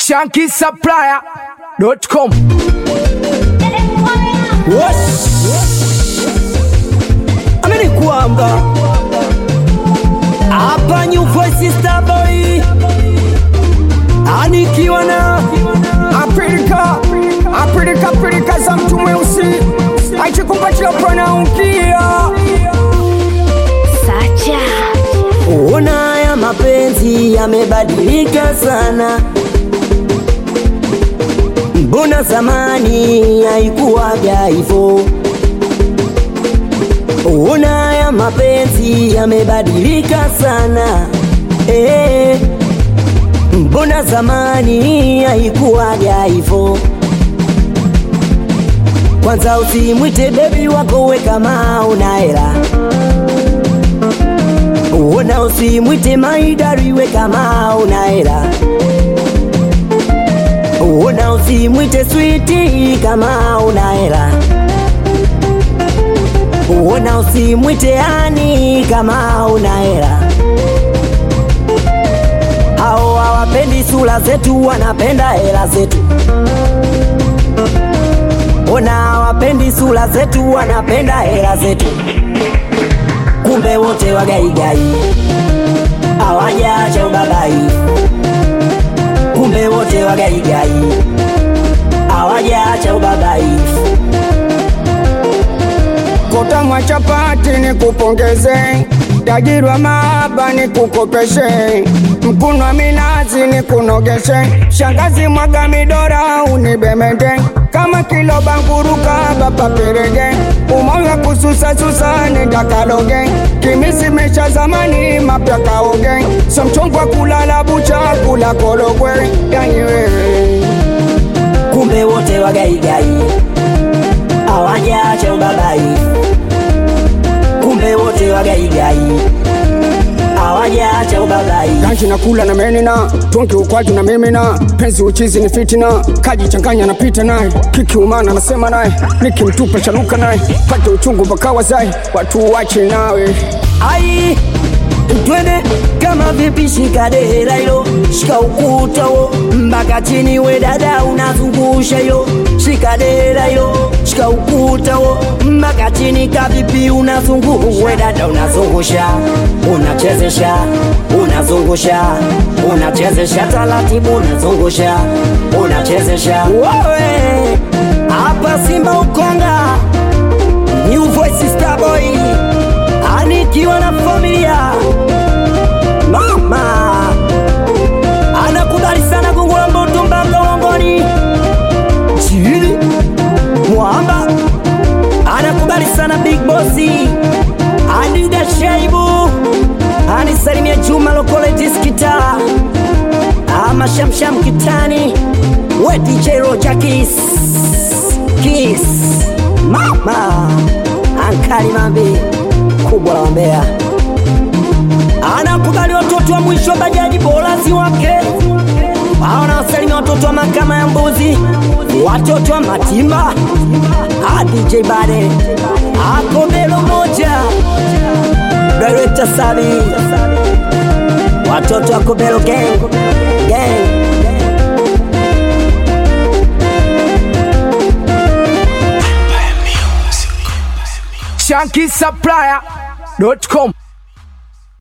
shankisupplier.com. amini kwamba hapa New Voice Star Boy anikiwa na Apilika, apilika, apilika za mtu mweusi akikupatia panaunkia Sacha ona ya mapenzi yamebadilika sana, mbona zamani haikuwaga hivyo? Ona ya mapenzi yamebadilika sana eh, mbona zamani haikuwaga hivyo? Kwanza usimwite bebi wako we kama una hela Uona usimwite maidari we kama una hela Uona usimwite switi kama una hela Uona usimwite ani kama una hela Hao hawapendi sura zetu, wanapenda hela zetu. Ona hawapendi sura zetu, wanapenda hela zetu. Kumbe wote wagaigai hawajaacha ubabai. Kumbe wote wagaigai hawajaacha ubabai. kota mwa chapati ni kupongeze tajiri wa mahaba ni kukopeshe mkuno wa minazi ni kunogeshe shangazi mwaga midora unibemende kama kilo banguruka baba perege umoya kususasusa nindakaloge kimisi mesha zamani mapya kaoge so mchongo wa kulala bucha kula korogwe yani wewe Kumbe wote wagaigai hawajaacha ubabai. Kumbe wote wagaigai hawajaacha ubabai. Ganji na kula na menina tonki ukwaju na mimina penzi uchizi ni fitina kaji changanya na pita naye kiki umana nasema naye nikimtupa chaluka naye pate uchungu bakawa zai watu wache nawe ai twende kama vipi shika dera hilo shika ukuta wo mpaka chini we dada unazungusha yo shika dera hilo shika ukuta wo mpaka chini kavipi unazungusha we dada unazungusha unachezesha unazungusha unachezesha taratibu unazungusha unachezesha wewe hapa Simba Ukonga New Voice Star Boy anikiwa na familia mama anakubali sana kungula mboto mpaka uongoni chini mwamba anakubali sana big bossi adiga shaibu anisalimia juma lokole diskita ama shamsham kitani we dj roja kiss kiss mama ankali mambi kubwa la wambea anakubali watoto wa mwisho bajaji bolazi wake anawasalimia watoto wa makama ya mbuzi watoto wa matimba Ah, dj bade akobelo moja director sabi watoto wa kobelo gang gang shankisupplier.com